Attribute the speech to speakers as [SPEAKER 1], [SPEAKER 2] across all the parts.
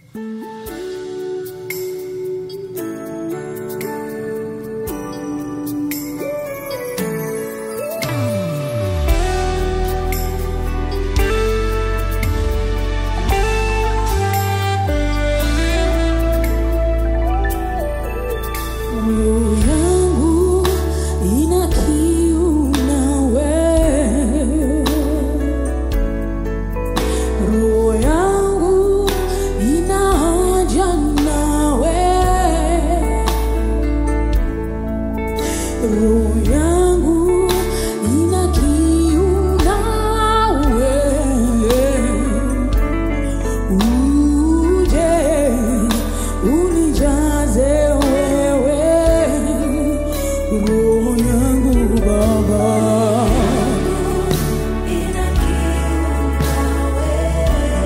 [SPEAKER 1] Roho yangu ina kiu nawe, roho yangu ina haja nawe, roho yangu ina kiu nawe, uje unijaze wewe, roho yangu Baba.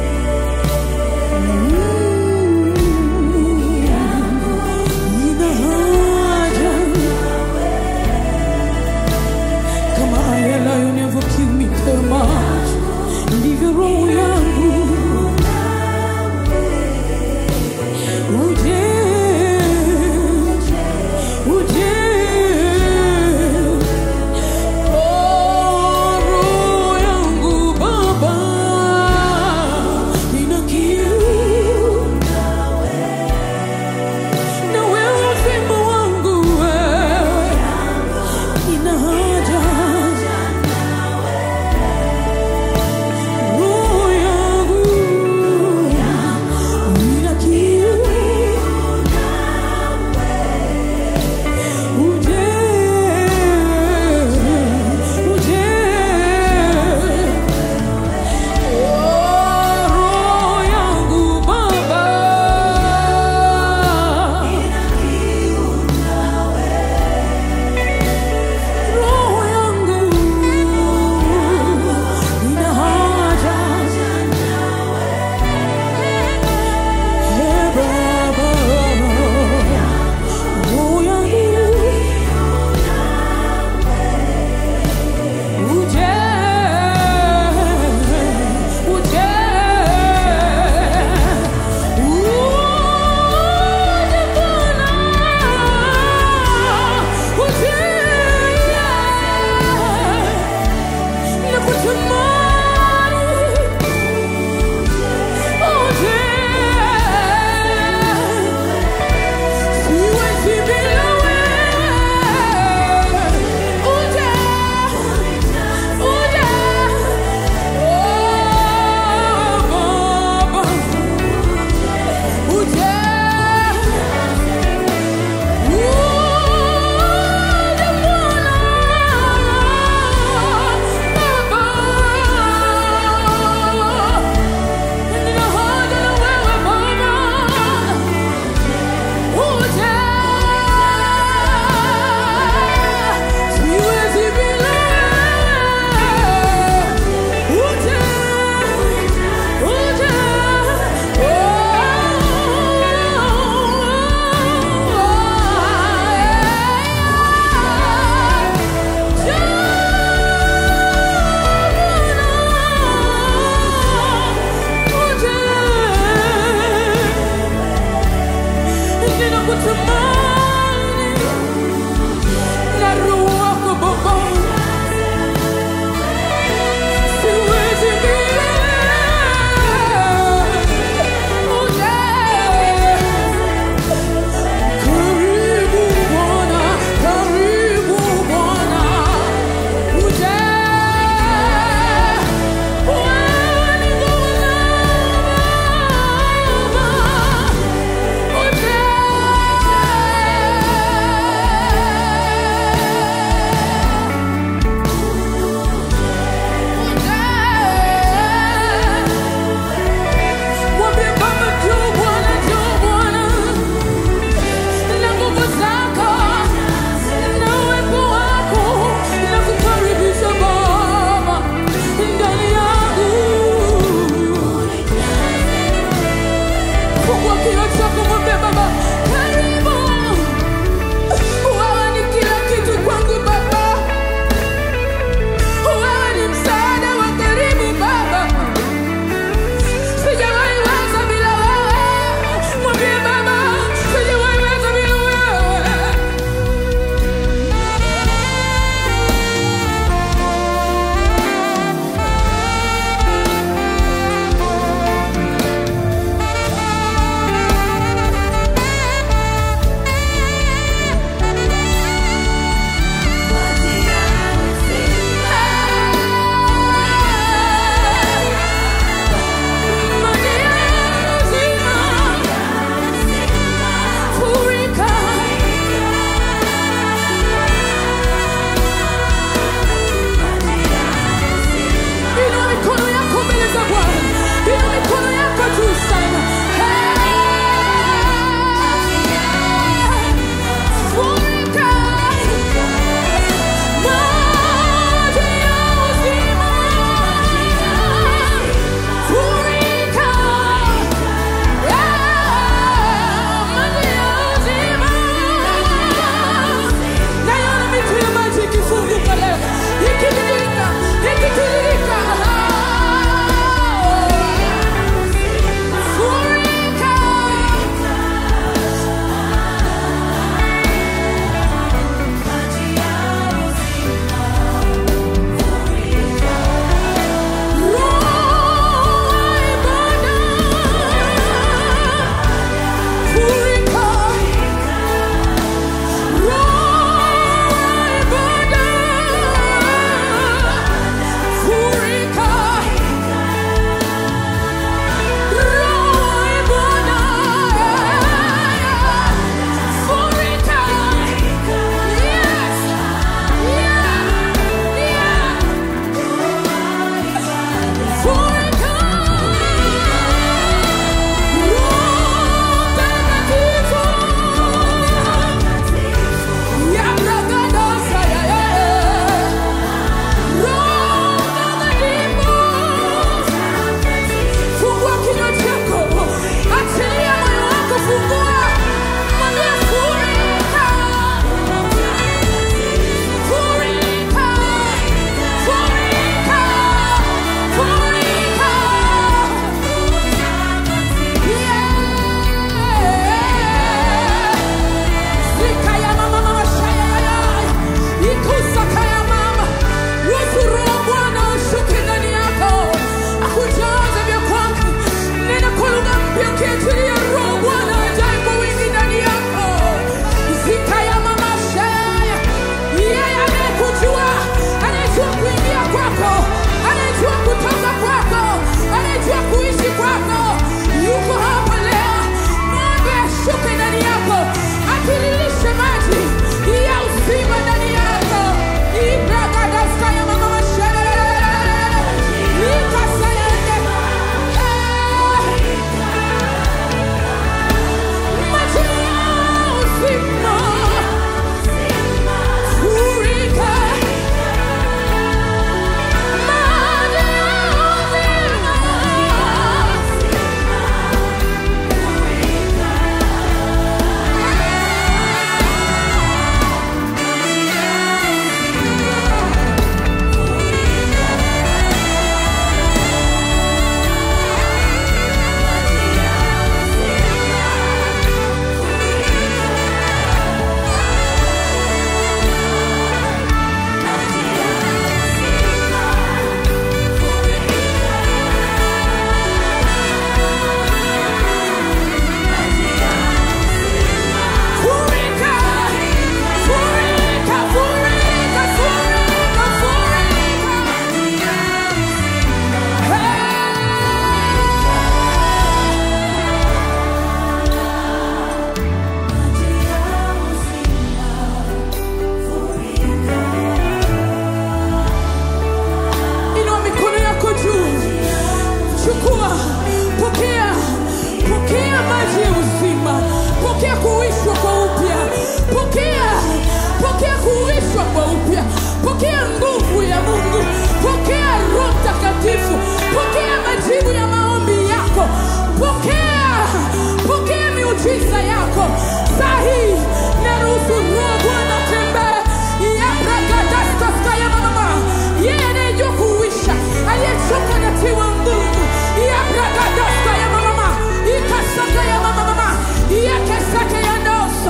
[SPEAKER 1] pokea, pokea maji ya uzima, pokea kuishwa kwa upya, pokea, pokea kuishwa kwa upya, pokea nguvu ya Mungu, pokea Roho Mtakatifu, pokea majibu ya maombi yako, pokea, pokea miujiza yako saa hii. Naruhusu Roho Bwana tembee yabragadaskaskaya mama yeye anayejua kuuisha aliyechoka na tiwa nguvu yabragadaskaya mama ikasaka ya mama mama yakesake ya ndosa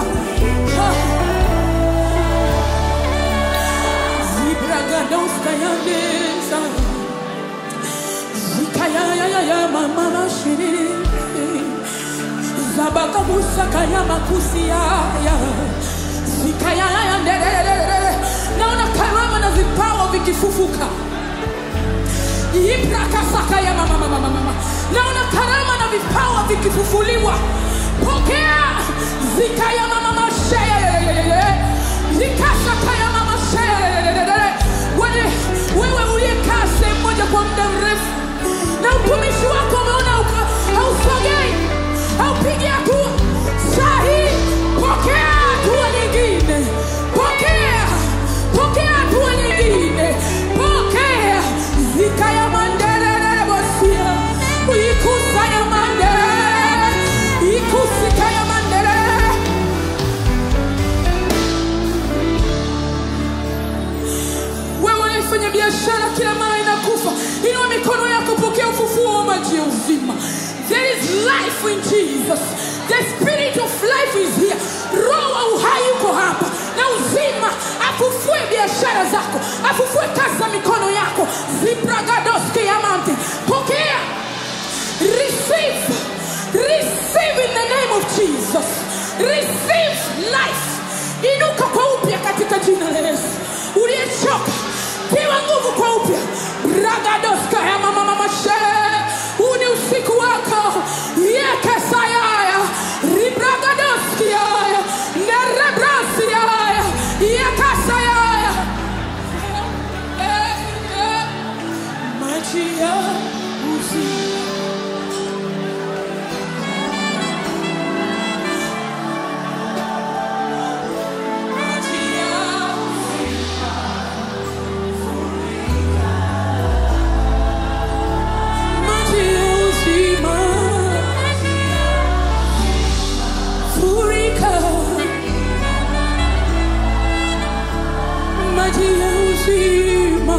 [SPEAKER 1] zibragadoska ya neza zikayayaya mama mashiriri zabakabusaka ya makusi yaya zikayaya ndererere naona karama na vipawa vikifufuka ibrakasaka ya mama mama mama mama naona karama na vipawa vikifufuliwa pokea zikaya mama masheye zikasaka ya mama sheye wewe wewe uliyekaa sehemu moja kwa muda mrefu na utumishi wako umeona uka- hausogei haupigi hatua saa hii pokea hatua nyingine pokea pokea hatua nyingine pokea zika ya mandelele bosia ikusa ya mandelele ikusika ya mandelele wewe unayefanya biashara kila mara inakufa inua mikono yako pokea ufufuo wa maji ya uzima there is life in jesus the spirit of life is here roho wa uhai yuko hapa na uzima afufue biashara zako afufue kazi za mikono yako zibragadoski yamante pokea receive receive in the name of jesus receive life inuka kwa upya katika jina la yesu uliyechoka piwa nguvu kwa upya ragadoska ya mama mama shee huu ni usiku wako yekesayaya ribragadoski yaya nerebrasi yaya yekasayaya Eh, eh. maji ya uzima maji ya maji ya uzima furika maji ya uzima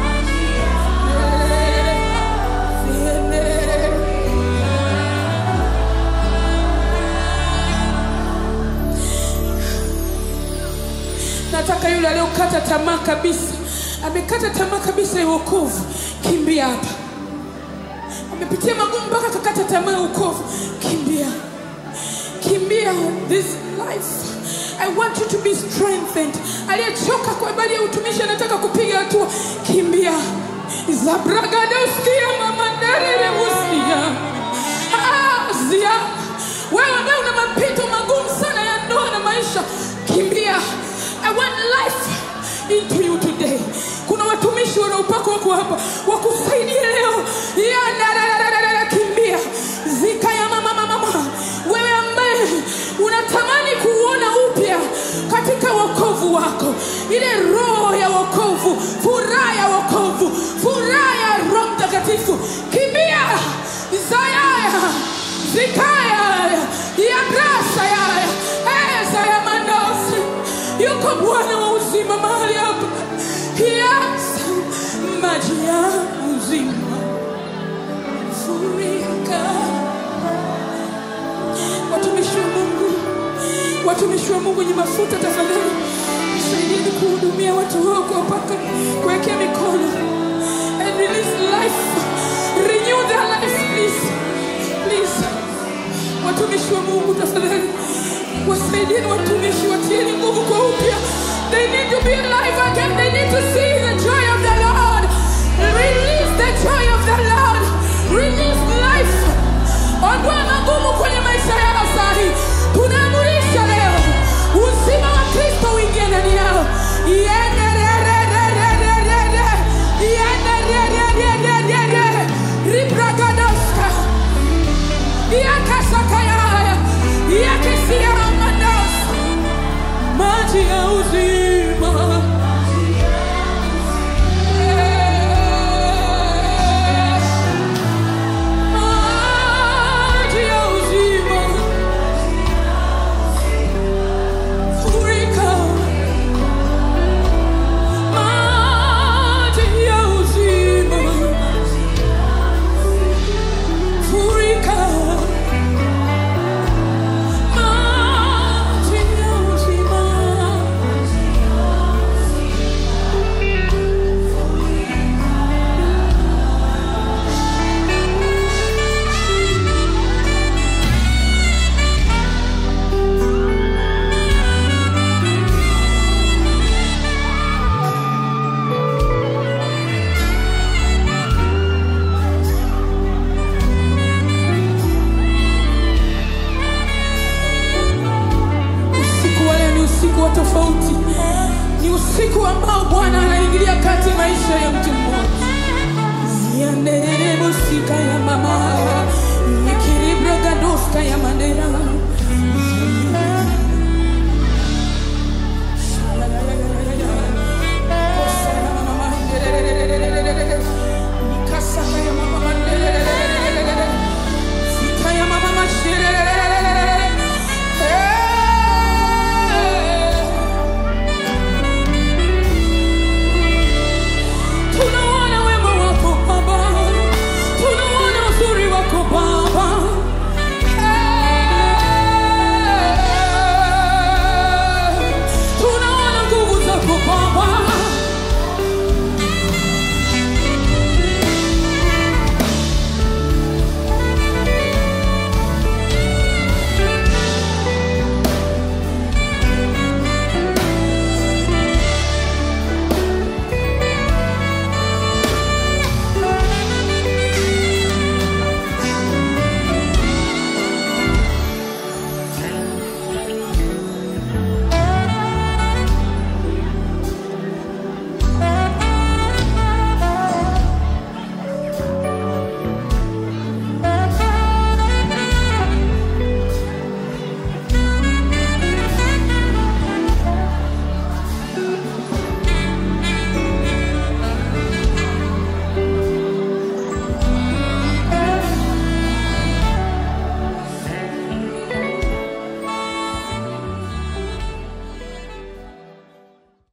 [SPEAKER 1] nataka yule aliyokata tamaa kabisa amekata tamaa kabisa ya wokovu kimbia hapa amepitia magumu mpaka akakata tamaa ya wokovu kimbia kimbia this life I want you to be strengthened. Aliyechoka kwa habari ya utumishi anataka kupiga hatua, kimbia. Zabragadoskia mamandererebusia Ah, zia wewe ambaye una mapito magumu sana ya ndoa na maisha, kimbia. I want life into you today. Kuna watumishi wana upako wako hapa wakusaidie leo. Ya, kimbia zika ya mama mama mama. Wewe ambaye unatamani kuona upya katika wokovu wako, ile roho ya wokovu, furaha ya wokovu, furaha ya Roho Mtakatifu, kimbia zayaya zikaya ya brasa yaya eza ya mandosi yuko Bwana wa uzima mahali hapa, yes, maji ya uzima furika watumishi wa Mungu, watumishi wa Mungu wenye mafuta, tafadhali saidieni kuhudumia watu wao, kuwapaka, kuwekea mikono and release life, renew their life please, please. Watumishi wa Mungu, tafadhali wasaidieni watumishi, watieni nguvu kwa upya. They need to be alive again. They need to see the joy of the Lord. Release